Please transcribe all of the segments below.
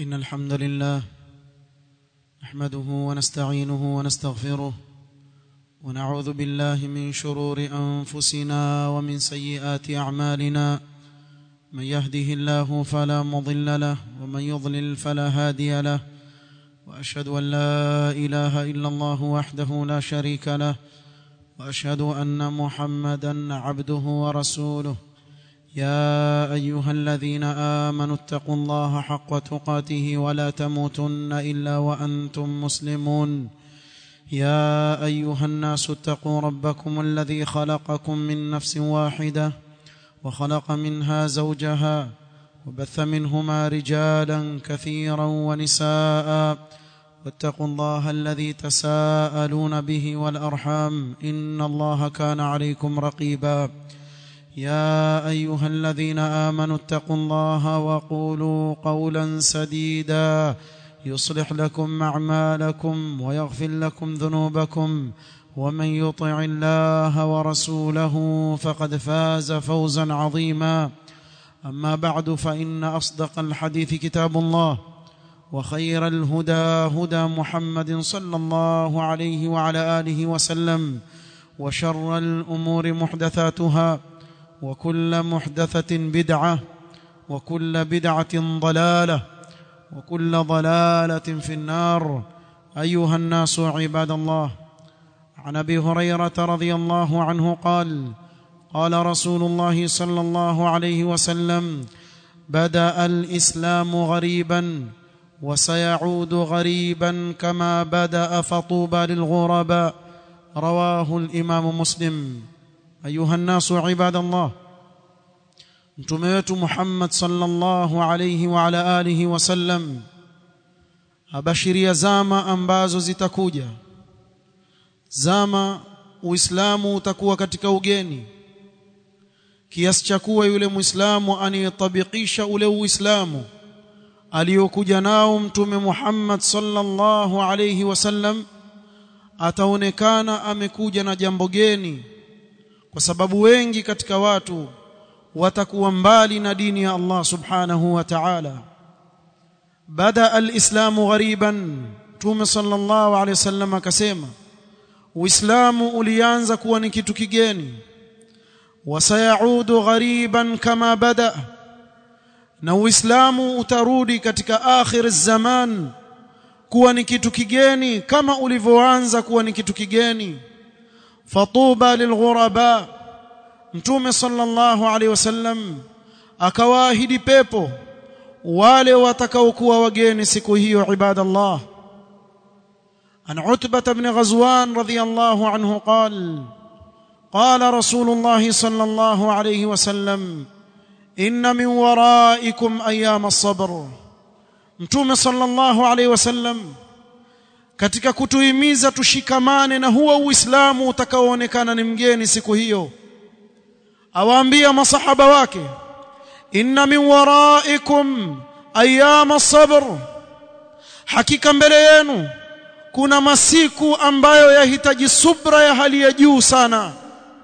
إن الحمد لله نحمده ونستعينه ونستغفره ونعوذ بالله من شرور أنفسنا ومن سيئات أعمالنا من يهده الله فلا مضل له ومن يضلل فلا هادي له وأشهد أن لا إله إلا الله وحده لا شريك له وأشهد أن محمدا عبده ورسوله يا ايها الذين امنوا اتقوا الله حق تقاته ولا تموتن الا وانتم مسلمون يا ايها الناس اتقوا ربكم الذي خلقكم من نفس واحده وخلق منها زوجها وبث منهما رجالا كثيرا ونساء واتقوا الله الذي تساءلون به والارحام ان الله كان عليكم رقيبا يا ايها الذين امنوا اتقوا الله وقولوا قولا سديدا يصلح لكم اعمالكم ويغفر لكم ذنوبكم ومن يطع الله ورسوله فقد فاز فوزا عظيما اما بعد فان اصدق الحديث كتاب الله وخير الهدى هدى محمد صلى الله عليه وعلى اله وسلم وشر الامور محدثاتها وكل محدثة بدعة وكل بدعة ضلالة وكل ضلالة في النار أيها الناس عباد الله عن أبي هريرة رضي الله عنه قال قال رسول الله صلى الله عليه وسلم بدأ الإسلام غريبا وسيعود غريبا كما بدأ فطوبى للغرباء رواه الإمام مسلم ayuha nnasu ibadallah mtume wetu Muhammad sallallahu alayhi wa ala alihi wasallam abashiria zama ambazo zitakuja zama uislamu utakuwa katika ugeni kiasi cha kuwa yule muislamu aniyetabikisha ule uislamu aliyokuja nao mtume Muhammad sallallahu alayhi wasallam ataonekana amekuja na jambo geni kwa sababu wengi katika watu watakuwa mbali na dini ya Allah subhanahu wa ta'ala bada alislamu ghariban tume sallallahu alayhi wasallam akasema uislamu ulianza kuwa ni kitu kigeni wasayaudu ghariban kama bada na uislamu utarudi katika akhir zaman kuwa ni kitu kigeni kama ulivyoanza kuwa ni kitu kigeni fatuba lilghuraba mtume sallallahu alaihi wasallam akawaahidi pepo wale watakaokuwa wageni siku hiyo ibadallah an utbah ibn ghazwan radiyallahu anhu qal قال رسول الله صلى الله عليه وسلم ان من ورائكم ايام الصبر متوم صلى الله عليه وسلم katika kutuhimiza tushikamane na huo uislamu utakaoonekana ni mgeni siku hiyo awaambia masahaba wake inna min waraikum ayyama sabr hakika mbele yenu kuna masiku ambayo yahitaji subra ya hali ya juu sana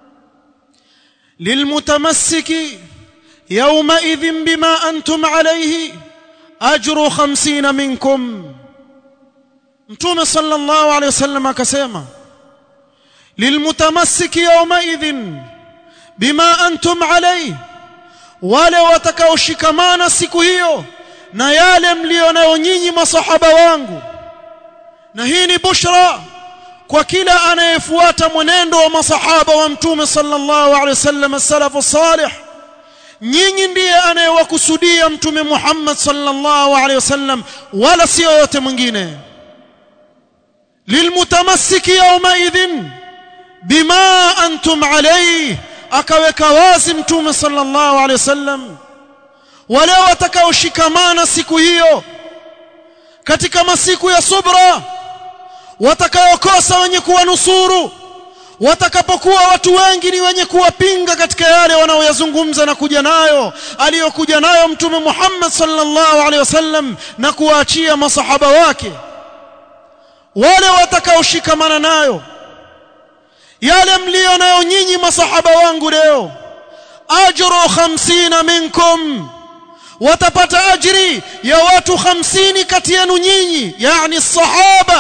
lilmutamassiki yawma idhin bima antum alayhi ajru 50 minkum mtume sallallahu alayhi wasallam akasema lilmutamassiki yawma idhin bima antum alayhi wale watakaoshikamana siku hiyo na yale mlio nayo nyinyi masahaba wangu na hii ni bushra kwa kila anayefuata mwenendo wa masahaba wa mtume sallallahu alayhi wasallam as-salafu salih nyinyi ndiye anayewakusudia mtume Muhammad sallallahu alayhi wasallam wala sio yote mwingine lilmutamassiki yawmaidhin bima antum alayhi akaweka wazi mtume sallallahu alayhi wasallam wale watakaoshikamana siku hiyo katika masiku ya subra watakaokosa wenye kuwanusuru watakapokuwa watu wengi ni wenye kuwapinga katika yale wanaoyazungumza na kuja nayo aliyokuja nayo mtume Muhammad sallallahu alaihi wasallam na kuwaachia masahaba wake wale watakaoshikamana nayo yale mlio nayo nyinyi masahaba wangu leo ajru 50 minkum watapata ajri ya watu 50 kati yenu nyinyi yani sahaba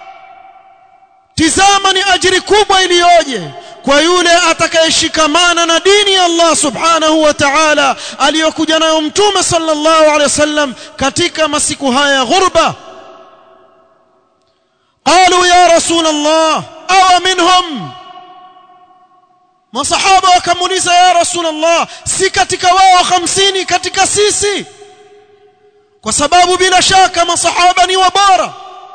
tizama ni ajri kubwa iliyoje kwa yule atakayeshikamana na dini ya Allah subhanahu wa ta'ala aliyokuja nayo mtume sallallahu alaihi wasallam katika masiku haya ya ghurba قالوا يا رسول الله أو منهم masahaba wakamuuliza ya rasulullah si katika wao 50 katika sisi kwa sababu bila shaka masahaba ni wabora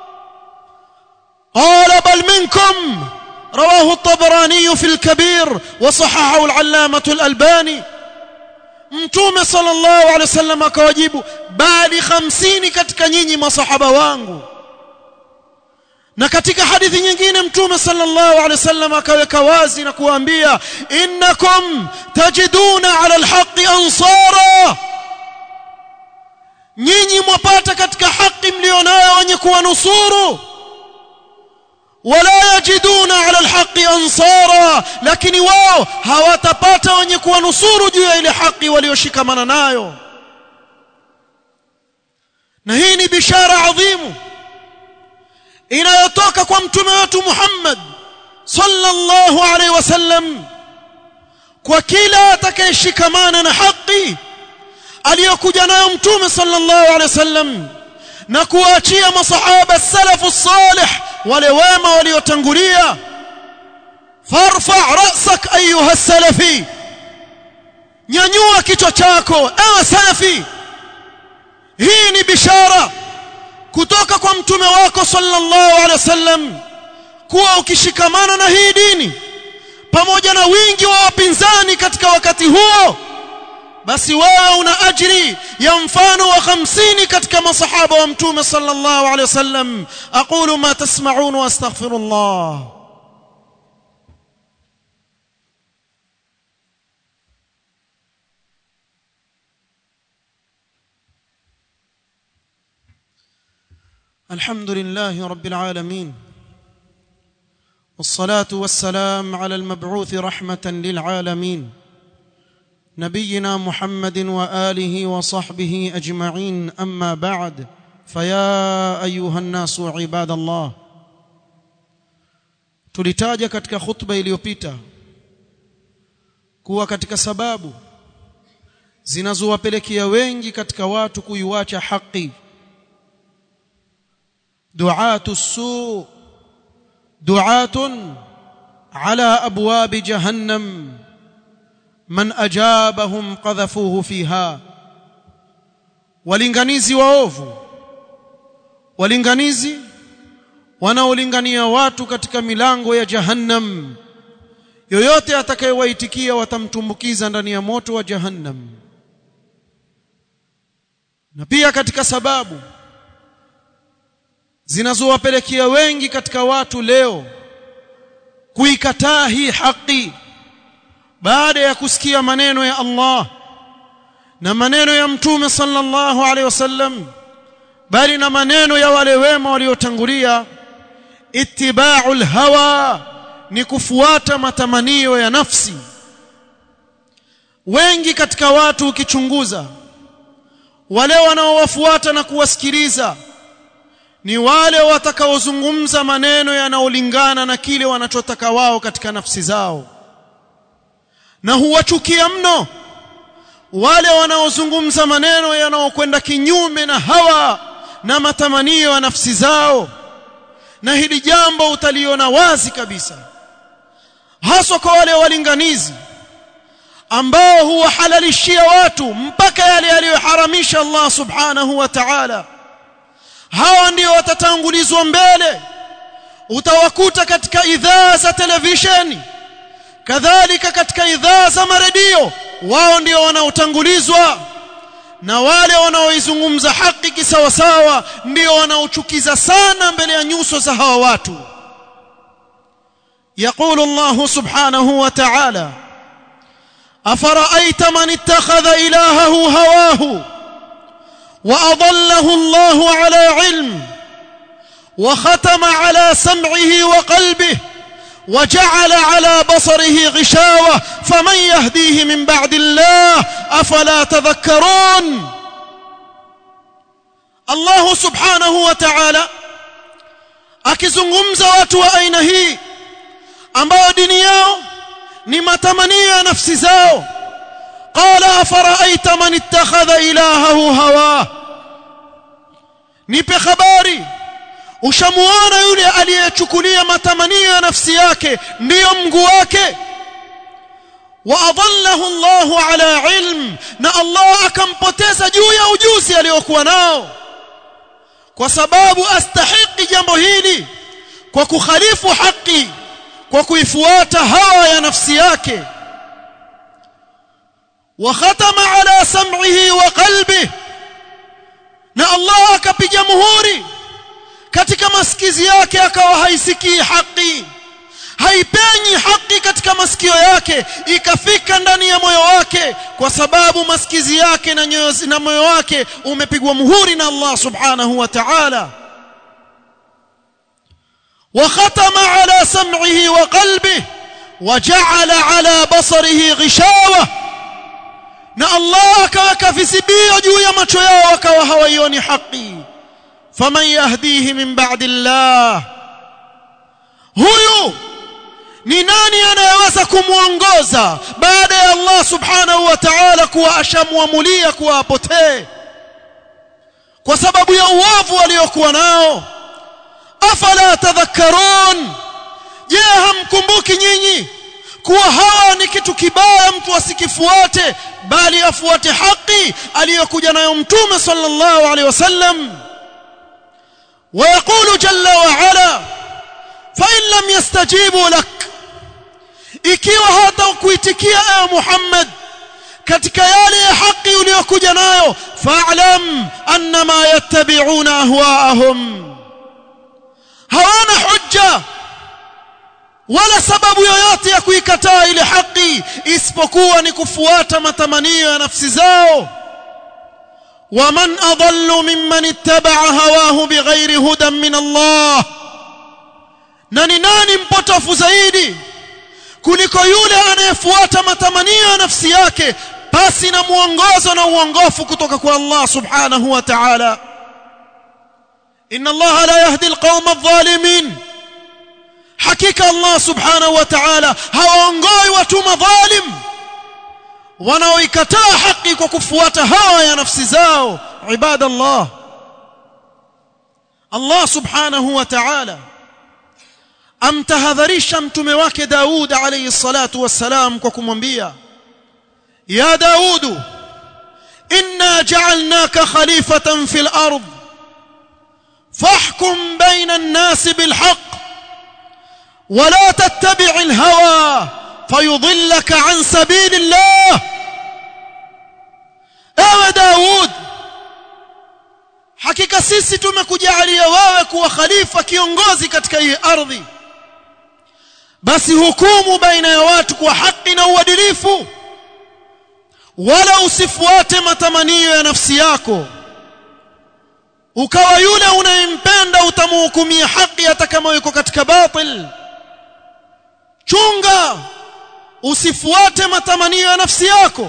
qala bal minkum رواه الطبراني في الكبير وصححه العلامة الألباني mtume sallallahu alaihi wasallam akawajibu bali 50 katika nyinyi masahaba wangu na katika hadithi nyingine mtume sallallahu alaihi wasallam akaweka wazi na kuambia innakum tajiduna ala alhaqi ansara nyinyi mwapata katika haki mlionayo wenye kuwanusuru wala yajiduna ala alhaqi ansara lakini wao hawatapata wenye kuwanusuru juu ya ile haki walioshikamana nayo na hii ni bishara adhimu inayotoka kwa mtume wetu Muhammad sallallahu alaihi wasallam kwa kila atakayeshikamana na haki aliyokuja nayo mtume sallallahu alaihi wasallam na kuachia masahaba salafu salih wale wema waliotangulia farfa rasak ayuha salafi nyanyua kichwa chako ewe salafi hii ni bishara kutoka kwa mtume wako sallallahu alaihi wasallam kuwa ukishikamana na hii dini pamoja na wingi wa wapinzani katika wakati huo basi wewe una ajri ya mfano wa 50 katika masahaba wa mtume sallallahu alaihi wasallam aqulu ma tasma'un wa astaghfirullah الحمد لله رب العالمين والصلاه والسلام على المبعوث رحمه للعالمين نبينا محمد واله وصحبه اجمعين اما بعد فيا ايها الناس عباد الله tulitaja katika khutba iliyopita kuwa katika sababu zinazowapelekea wengi katika watu kuiwacha haki دعاة السوء دعاة على أبواب جهنم من أجابهم قذفوه فيها walinganizi waovu walinganizi wanaolingania watu katika milango ya jahannam yoyote atakayewaitikia watamtumbukiza ndani ya moto wa jahannam na pia katika sababu zinazowapelekea wengi katika watu leo kuikataa hii haki baada ya kusikia maneno ya Allah na maneno ya mtume sallallahu alaihi wasallam bali na maneno ya wale wema waliotangulia ittiba'ul hawa ni kufuata matamanio ya nafsi wengi katika watu ukichunguza wale wanaowafuata na kuwasikiliza ni wale watakaozungumza maneno yanayolingana na kile wanachotaka wao katika nafsi zao na huwachukia mno wale wanaozungumza maneno yanayokwenda kinyume na hawa na matamanio ya nafsi zao na hili jambo utaliona wazi kabisa haswa kwa wale walinganizi ambao huwahalalishia watu mpaka yale aliyoharamisha Allah subhanahu wa ta'ala hawa ndio watatangulizwa mbele utawakuta katika idhaa za televisheni kadhalika katika idhaa za maredio wao ndio wanaotangulizwa na wale wanaoizungumza haki kisawasawa ndio wanaochukiza sana mbele ya nyuso za hawa watu يقول الله سبحانه وتعالى أفرأيت من اتخذ إلهه هواه وأضله الله على علم وختم على سمعه وقلبه وجعل على بصره غشاوة فمن يهديه من بعد الله أفلا تذكرون Allah subhanahu wa ta'ala akizungumza watu wa aina hii ambao dini yao ni matamanio ya nafsi zao qala afara'aita man ittakhadha ilahahu hawa nipe habari ushamuona yule aliyechukulia matamanio ya nafsi yake ndiyo mguu wake waadallahu Allahu ala ilm na Allah akampoteza juu ya ujuzi aliyokuwa nao kwa sababu astahiki jambo hili kwa kukhalifu haki kwa kuifuata hawa ya nafsi yake wa khatama ala sam'ihi wa qalbihi na Allah akapiga muhuri katika masikizi yake akawa haisikii haki haipenyi haki katika masikio yake ikafika ndani ya moyo wake kwa sababu masikizi yake na nyoyo na moyo wake umepigwa muhuri na Allah subhanahu wa ta'ala وختم على سمعه وقلبه وجعل على بصره غشاوة na Allah akaweka visibio juu ya macho yao wakawa hawaioni haki faman yahdihi min ba'di Allah huyu ni nani anayeweza kumuongoza baada ya Allah subhanahu wa ta'ala kuwa ashamuamulia kuwa apotee kwa sababu ya uovu waliokuwa nao afala tadhakkarun je hamkumbuki nyinyi kuwa hawa ni kitu kibaya mtu asikifuate bali afuate haki aliyokuja nayo mtume sallallahu alaihi wasallam ويقول جل وعلا فإن لم يستجيبوا لك ikiwa hatakuitikia ewe Muhammad katika yale ya haki uliyokuja nayo fa'lam annama yattabi'una ahwa'ahum hawana hujja wala sababu yoyote ya kuikataa ile haki isipokuwa ni kufuata matamanio ya nafsi zao ومن أضل ممن اتبع هواه بغير هدى من الله nani nani mpotofu zaidi kuliko yule anayefuata matamanio ya nafsi yake pasi na muongozo na uongofu kutoka kwa Allah subhanahu wa ta'ala inna Allah la yahdi alqawma adh-dhalimin hakika Allah subhanahu wa ta'ala hawaongoi watu madhalim wanaoikataa haki kwa kufuata hawa ya nafsi zao ibadallah Allah subhanahu wa ta'ala amtahadharisha mtume wake Daud alayhi salatu wassalam kwa kumwambia ya Daud inna ja'alnaka khalifatan fil ard fahkum bayna an-nas bil haqq ولا تتبع الهوى فيضلك عن سبيل الله ewe Daud hakika sisi tumekujalia wewe kuwa khalifa kiongozi katika hii ardhi basi hukumu baina ya watu kwa haki na uadilifu wala usifuate matamanio ya nafsi yako ukawa yule unayempenda utamhukumia haki hata kama yuko katika batil chunga usifuate matamanio ya nafsi yako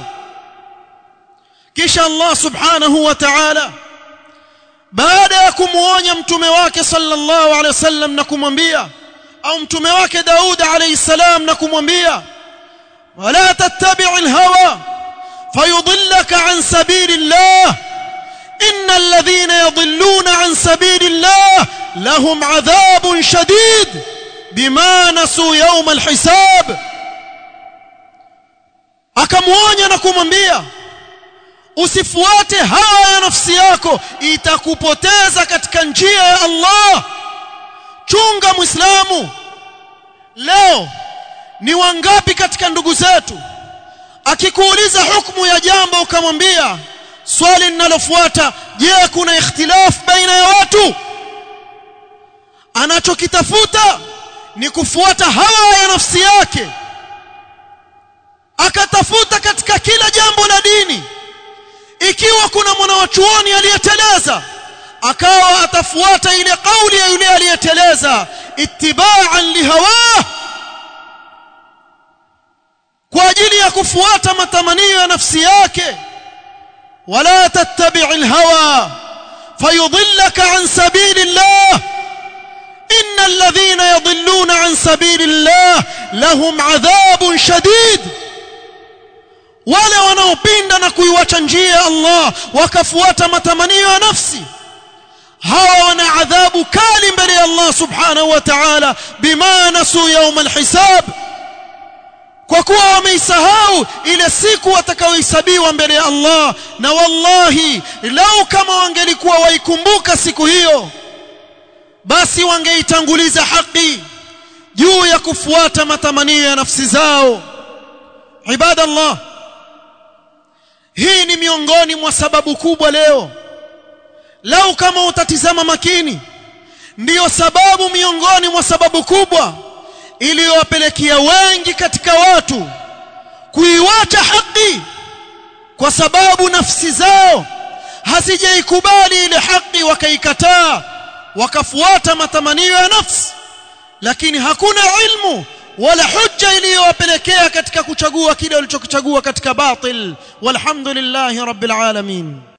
kisha Allah subhanahu wa ta'ala baada ya kumuonya mtume wake sallallahu alaihi wasallam na kumwambia au mtume wake Daud alayhi salam na kumwambia wala tattabi' alhawa fayudillaka an sabilillah innal ladhina yadhilluna an sabilillah lahum adhabun shadid bima nasu yawm alhisab akamuonya na kumwambia usifuate hawa ya nafsi yako itakupoteza katika njia ya Allah chunga muislamu leo ni wangapi katika ndugu zetu akikuuliza hukumu ya jambo ukamwambia swali linalofuata je kuna ikhtilaf baina ya watu anachokitafuta ni kufuata hawa ya nafsi yake akatafuta katika kila jambo la dini ikiwa kuna mwanawachuoni aliyeteleza akawa atafuata ile kauli ya yule aliyeteleza ittiba'an lihawa kwa ajili ya kufuata matamanio ya nafsi yake wala tattabi'il hawa فيضلك عن سبيل الله إن الذين يضلون عن سبيل الله لهم عذاب شديد wale wanaopinda na kuiwacha njia ya Allah wakafuata matamanio ya nafsi hawa wana adhabu kali mbele ya Allah subhanahu wa ta'ala bima nasu yawm alhisab kwa kuwa wameisahau ile siku watakaohesabiwa mbele ya Allah na wallahi lau kama wangelikuwa waikumbuka siku hiyo basi wangeitanguliza haki juu ya kufuata matamanio ya nafsi zao ibadallah hii ni miongoni mwa sababu kubwa leo lau kama utatizama makini ndiyo sababu miongoni mwa sababu kubwa iliyowapelekea wengi katika watu kuiwacha haki kwa sababu nafsi zao hazijaikubali ile haki wakaikataa wakafuata matamanio ya nafsi lakini hakuna ilmu wala hujja iliyowapelekea katika kuchagua kile walichokichagua katika batil walhamdulillahi rabbil alamin